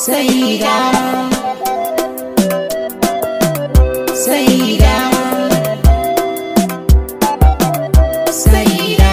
Saida Saida Saida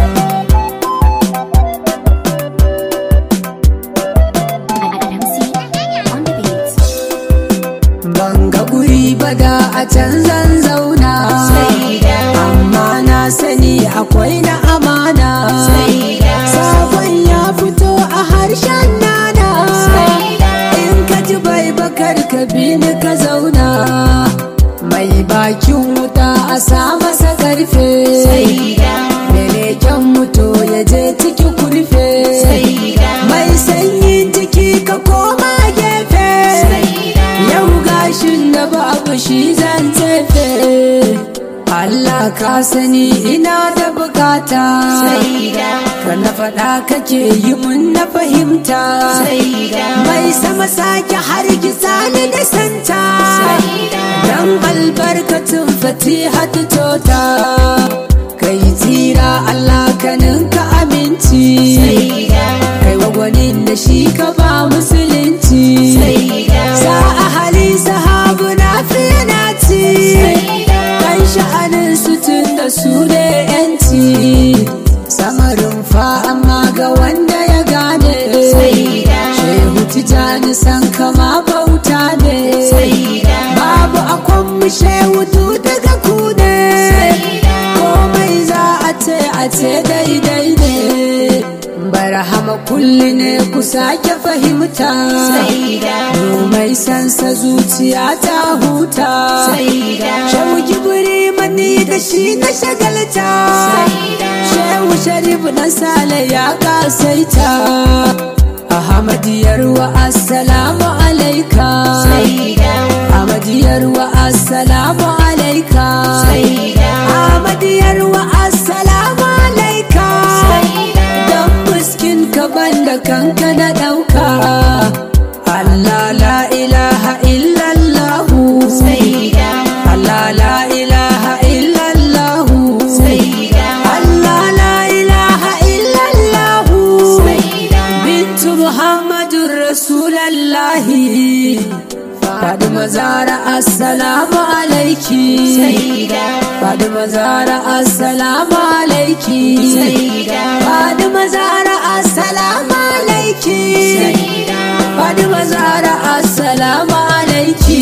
Ban ga guri ba da a can zan zauna Saida Amma na sani akwai na amana Saida Sabon ya fito a harshen nana Saida In ka ji bai bakar ka bi ni ka zauna Mai bakin wuta a sa masa karfe Saida Meleken mutu ya je ciki kurfe Saida Mai sanyin jiki ka koma gefe Saida Yau gashin da babu shi zan tafe Allah ka sani ina da bukata Saida Ka na faɗa kake yi mun na fahimta Saida Mai sama sake har gisa ni da santa Saida Dan albarkatun fatihatu tota Kai tsira Allah ka ninka aminci Saida Kai wa gwanin da shi ka ba musulunci Saida Sa ahali sahabu na fiye na ci Saida Kan sha'anin su tun da su ne yanci Samarin fa amma ga wanda ya gane Saida Shehu tijani san kama bauta ne Saida Babu akwan mu shehu du daga ku ne Saida Komai za a ce a ce daidai ne Barhama kulli ne ku sake fahimta Saida mai sansa zuciya ta huta Saida Shehu gibiri mani da shi na shagalta Saida Shehu sharifu na sale ya kasaita Ahmadiyar wa assalamu alaika Saida Ahmadiyar wa assalamu alaika Saida Ahmadiyar wa assalamu alaika Saida Dan muskin ka banda kanka na ɗauka Allah la ilaha illallahu Saida Allah la ilaha illallahu Saida Allah la ilaha illallahu Saida Bintu Muhammadun Rasulallahi Fadima Zara assalamu alaiki Saida Fadima Zara assalamu alaiki Saida Fadima Zara assalamu alaiki Saida Fadima Zara assalamu alaiki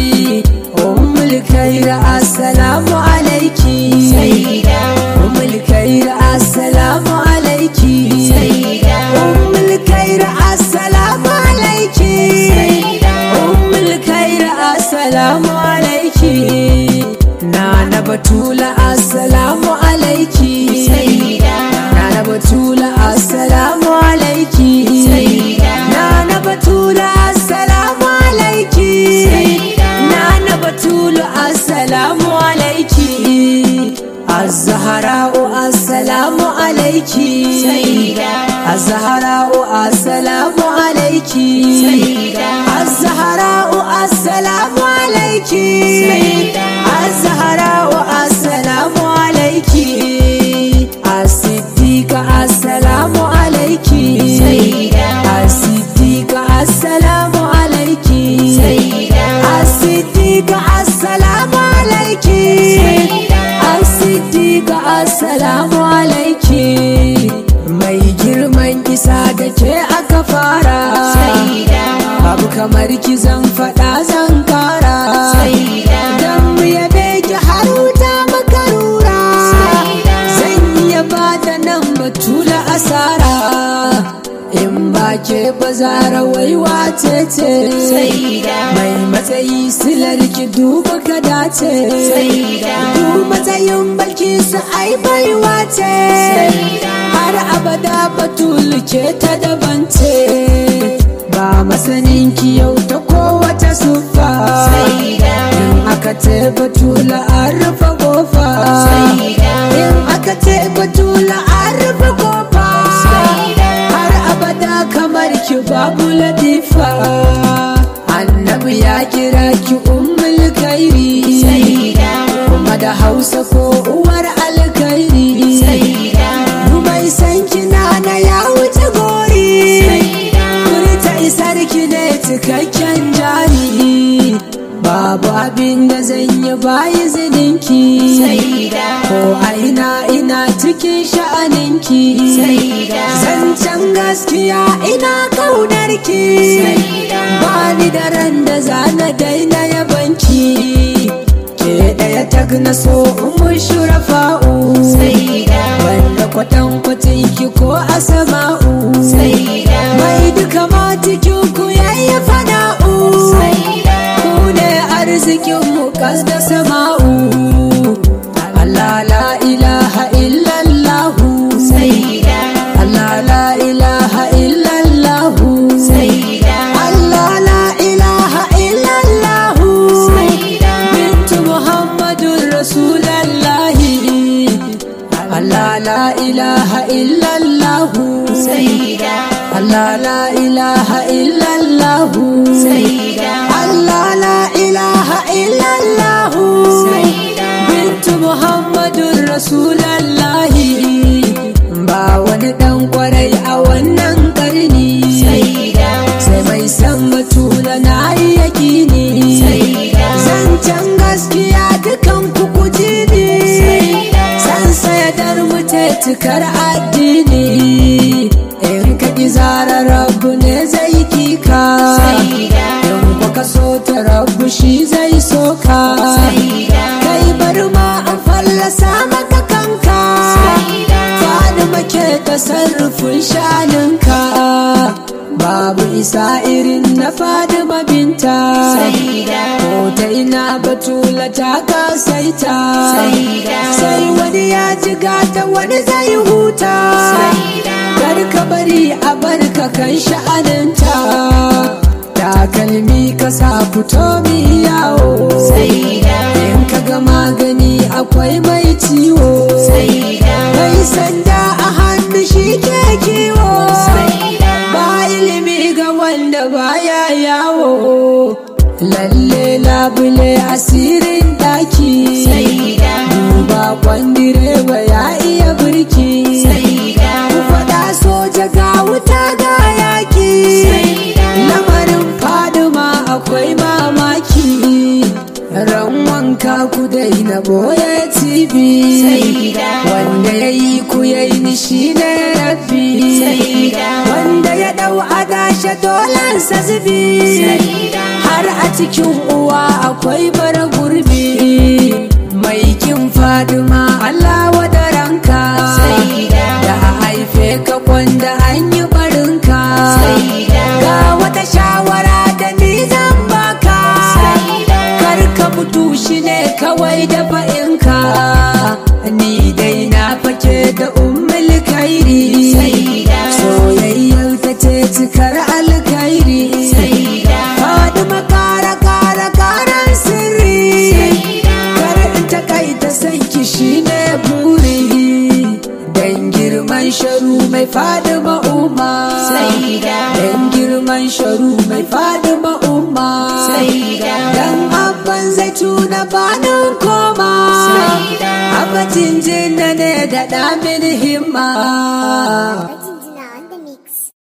Ummul Khair assalamu alaiki Saida Ummul Khair assalamu alaiki Saida Ummul Khair assalamu alaiki Saida Ummul Khair assalamu alaiki Nana Batula assalamu alaiki Saida Nana Batula assalamu alaiki Saida Nana Batula assalamu alaiki Saida Nana Batula assalamu alaiki Az-Zahra'u assalamu alaiki Saida Az-Zahra'u assalamu alaiki Saida Az-Zahra'u assalamu alaiki Saida Az-Zahra'u assalamu alaiki As-Siddiqa assalamu alaiki Saida As-Siddiqa assalamu alaiki Saida As-Siddiqa assalamu alaiki Saida As-Siddiqa assalamu alaiki Mai girman isa da ke aka fara Saida Babu kamar ki zan faɗa zan kara Saida Dan mu yabe ki har wuta makarura Saida Zan iya bada nan batula asara In ba ke bazara waiwa ce ce Saida Mai matsayi silar ki duba ka dace Saida Du matsayin balki su ai baiwa ce Saida Har abada batul ke ta dabance Ba masanin ki yau ta kowace sufa Saida In aka ce batula an rufe kofa Saida In aka ce batula an rufe kofa Saida Har abada kamar ki babu latifa Annabi ya kira ki ummul kairi Saida Kuma da hausa ko uwar alkairi Saida Mai san kina na ya wuce gori abin da zan yi bayi zininki Saida. ko aina ina cikin sha'aninki Saida. zancen gaskiya ina kaunarki Saida. ba ni da ran da zana daina yabanki ke ɗaya tag na so umar shurafa'u Saida. wanda kwatankwacin ki ko asama'u Saida. mai duka ma cikin ku yayi fada'u Saida. ku ne arzikin mu kas da sama'u Allah la ilaha illallahu Saida. Allah la ilaha illallahu Saida. Allah la ilaha illallahu Saida. bintu Muhammadun Rasulallahi Allah la ilaha illallahu Saida. Allah la ilaha illallahu Saida. Allah la ilaha illallahu Saida. bintu Muhammadun Rasulallahi ba wani dan kwarai a wannan karni Saida. sai mai san batula na yi yakini Saida. zancen gaskiya dukan kukuji ne Saida. san sayadar mutai tukar addini in ka ki zara rabu ne zai kika Saida. in ku ka so ta rabu shi zai soka Saida. kai bari ma an fallasa maka kanka Saida. Fadima ke tasarrufin shaninka babu isa irin na Fadima binta Saida. ko ta ina batula ta kasaita Saida. sai wani ya jiga ta wani zai huta Saida. kar ka bari a barka kan sha'aninta takalmi ka sa fito mi yawo Saida. in ka ga magani akwai mai ciwo Saida. mai sanda a hannu shi ke kiwo Saida. ba ilimi ga wanda baya yawo lalle labule asirin daki Saida. duba kwandire ba ya iya birki Saida. ku faɗa soja ga wuta ga yaki Saida. lamarin faduma akwai mamaki ran wanka ku daina boye tv Saida. wanda ya yi ku ya yi nishi ne rabbi Saida. wanda ya dau adashe dolansa zubi Saida. har a cikin uwa akwai bara gurbi mai kin faduma Allah wadaranka Saida. da a haife ka kwanda an yi barinka Saida. ga wata shawara da ni zan baka Saida. kar ka mutu shi ne kawai da fa'inka ni dai na fake da ummul kairi Saida. soyayyar ta ce cikar alkairi Saida. Fadima kara kara karan sirri Saida. kar in ta kai ta san ki shine buri dan girman sharu mai Fadima umma Saida. dan girman sharu mai Fadima umma Saida. dan abban zaituna banin koma Saida. abacin jinna ne da damin himma